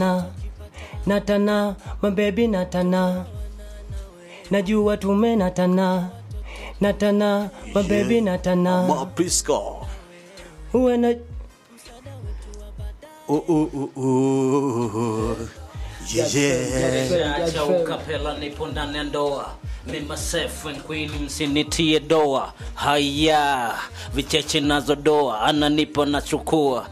natana mabebi natana najua tume natana natana mabebi natana Maprisco. uwe na Uh, uh, uh, uh. Yeah, yeah. Acha ukapela nipo ndani ya ndoa mima safe and queen msinitie doa haya vicheche nazo doa ananipo nachukua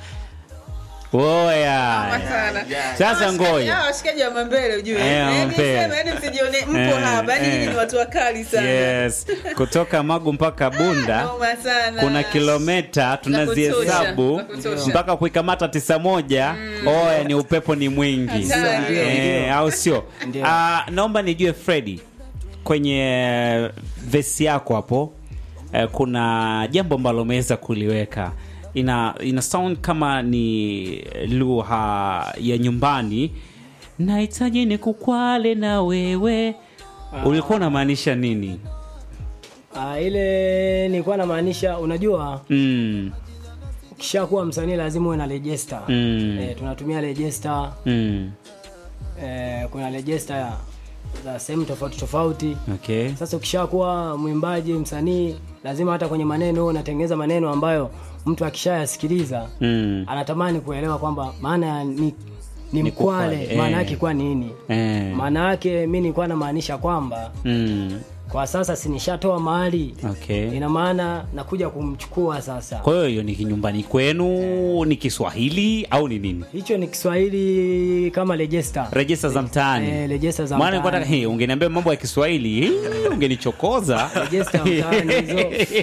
Oya. sana. Sasa Hawa ngoja. washikaji- hawa washikaji wa mambele ujue Eh, Yaani Mambele. sema, yaani msijione mpo Eh, hapa yaani eh. nyinyi ni watu wakali sana Yes. Kutoka Magu mpaka Bunda Noma sana. kuna kilomita tunazihesabu Za kutosha. mpaka kuikamata tisa moja. Oya, ni upepo ni mwingi Hatari. eh, au sio? Ndio. Ah, naomba nijue Fredi, kwenye vesi yako hapo eh, kuna jambo ambalo umeweza kuliweka ina, ina sound kama ni lugha ya nyumbani. Nahitaji ni kukwale na wewe, ulikuwa unamaanisha nini? Ah, ile nilikuwa namaanisha unajua Mm, ukishakuwa msanii lazima uwe na register Mm. eh, tunatumia register mm, eh, kuna register za sehemu tofauti tofauti okay. sasa ukishakuwa mwimbaji msanii lazima hata kwenye maneno uwe unatengeneza maneno ambayo mtu akishayasikiliza Mm. anatamani kuelewa kwamba maana ya ni, ni Ni kukwale, mkwale eh. maana yake kwa nini Eh. maana yake mi nilikuwa namaanisha kwamba Mm. kwa sasa sinishatoa mahali Okay. ina maana nakuja kumchukua sasa Kwa hiyo hiyo ni kinyumbani kwenu, ni Kiswahili au ni nini? hicho ni kiswahili kama register Rejesta za mtaani. Eh, rejesta za Maana nilikuwa mtaani. nataka, hey, ungeniambia mambo ya Kiswahili, hii, ungenichokoza. Rejesta mtaani hizo.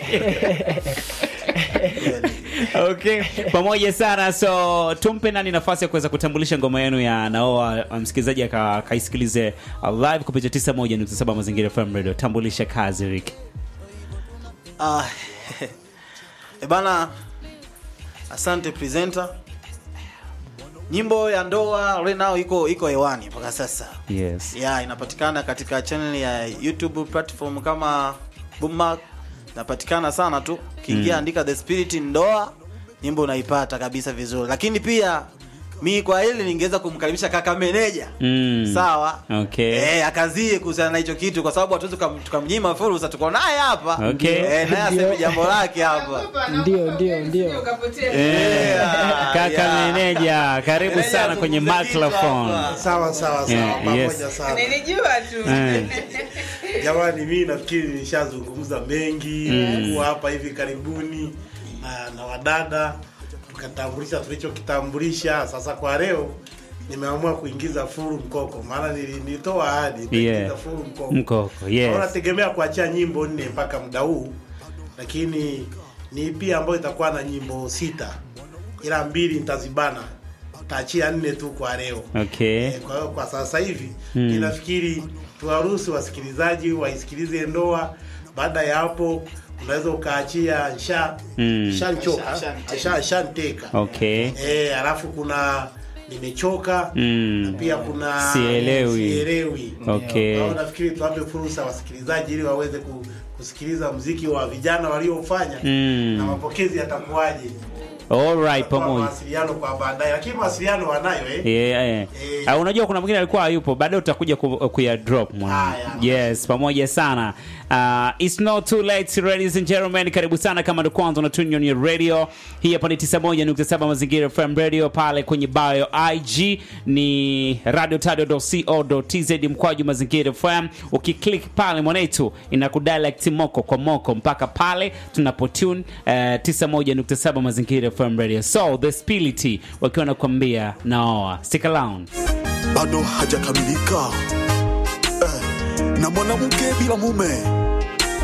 okay, pamoja sana. So tumpe nani nafasi ya kuweza kutambulisha ngoma yenu ya Naoa, msikilizaji aka- akaisikilize uh, live kupitia 91.7 Mazingira FM Radio. Tambulisha kazi Rick. Ah, e bana, asante presenter. Nyimbo ya ndoa right now iko iko hewani mpaka sasa. Yes. Yeah, inapatikana katika channel ya YouTube platform kama Boommark. Inapatikana sana tu. Ukiingia andika The Spirit Ndoa, nyimbo unaipata kabisa vizuri. Lakini pia mi kwa hili ningeweza kumkaribisha kaka meneja. Mm. Sawa. Okay. Eh, akazie kuhusiana na hicho kitu kwa sababu hatuwezi tukam- tukamnyima fursa tuko naye hapa. Okay. Eh, naye aseme jambo lake hapa. Ndio, ndio, ndio. Ukapotea. Eh, kaka yeah. meneja, karibu Meneja sana kwenye azungumze kitu microphone. hapa. Sawa sawa sawa, Yeah, pamoja yes. sana. Nilijua tu. Eh. Jamani, mimi nafikiri nishazungumza mengi kuwa hapa hivi karibuni na, na wadada tukatambulisha tulichokitambulisha. Sasa kwa leo nimeamua kuingiza furu mkoko, maana nili- nilitoa ahadi nitaingiza Yeah. furu mkoko. Mkoko, yes. Kwa nategemea kuachia nyimbo nne mpaka muda huu, lakini ni EP ambayo itakuwa na nyimbo sita, ila mbili nitazibana, taachia nne tu kwa leo. Okay. Eh, Kwa hiyo kwa sasa hivi ninafikiri tuwaruhusu wasikilizaji waisikilize ndoa. Baada ya hapo unaweza ukaachia nsha Mm. shanchoka Shanteka. sha shanteka Okay. eh, alafu kuna nimechoka Mm. na pia kuna Sielewi. sielewi. Okay. Kwa hiyo nafikiri tuwape fursa wasikilizaji ili waweze ku, kusikiliza mziki wa vijana waliofanya Mm. na mapokezi yatakuwaje. All right, Tutatoa pamoja. mawasiliano kwa baadaye, lakini mawasiliano wanayo eh. Yeah, yeah. Eh. Uh, unajua kuna mwingine alikuwa hayupo baadaye utakuja ku, kuya drop mwana. Haya. Yes, pamoja sana. Uh, it's not too late ladies and gentlemen. Karibu sana kama ndo kwanza una tune on your radio. Hii hapa ni 91.7 Mazingira FM Radio pale kwenye bio IG ni radiotadio.co.tz mkwaju Mazingira FM. Ukiklik pale mwanetu inakudirect moko kwa moko mpaka pale tunapotune uh, 91.7 Mazingira FM Radio. So the spility wakiwa nakwambia naoa. Stick around. bado hajakamilika eh, na mwanamke bila mume